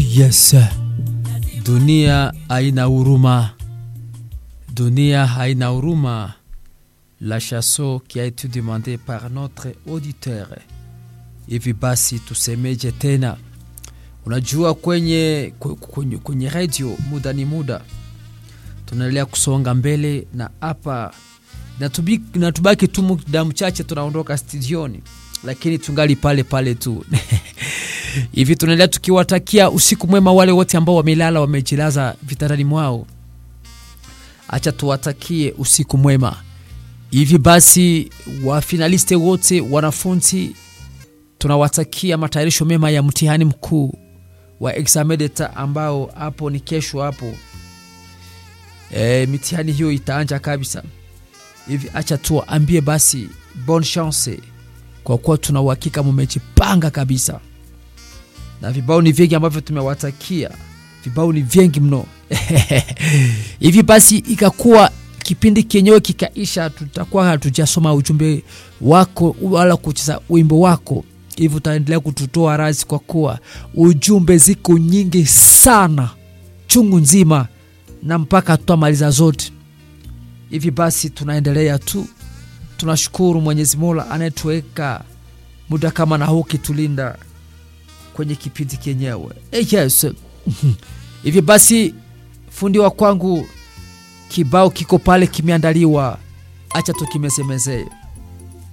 Yes, dunia haina huruma, dunia haina huruma. La chanson qui a été demandée par notre auditeur. Hivi basi tusemeje tena? Unajua, kwenye, kwenye, kwenye radio muda ni muda, tunaendelea kusonga mbele na hapa natubaki tu muda mchache, tunaondoka studioni, lakini tungali pale pale tu hivi tunaendelea tukiwatakia usiku mwema wale wote ambao wamelala wamejilaza vitandani mwao. Acha tuwatakie usiku mwema. Hivi basi, wafinaliste wote, wanafunzi, tunawatakia matayarisho mema ya mtihani mkuu wa examen d'etat ambao hapo ni kesho hapo. E, mitihani hiyo itaanja kabisa. Hivi acha tuambie basi bonne chance, kwa kuwa tuna uhakika mumejipanga kabisa na vibao ni vingi ambavyo tumewatakia, vibao ni vingi mno. Hivi basi ikakuwa kipindi kenyewe kikaisha, tutakuwa hatujasoma ujumbe wako wala kucheza wimbo wako, hivi utaendelea kututoa razi, kwa kuwa ujumbe ziko nyingi sana chungu nzima, na mpaka tutamaliza zote. Hivi basi tunaendelea tu, tunashukuru Mwenyezi Mola anayetuweka muda kama na huu kitulinda kwenye kipindi kenyewe. Yes. Hivi basi fundi wa kwangu kibao kiko pale kimeandaliwa, acha tukimesemezee.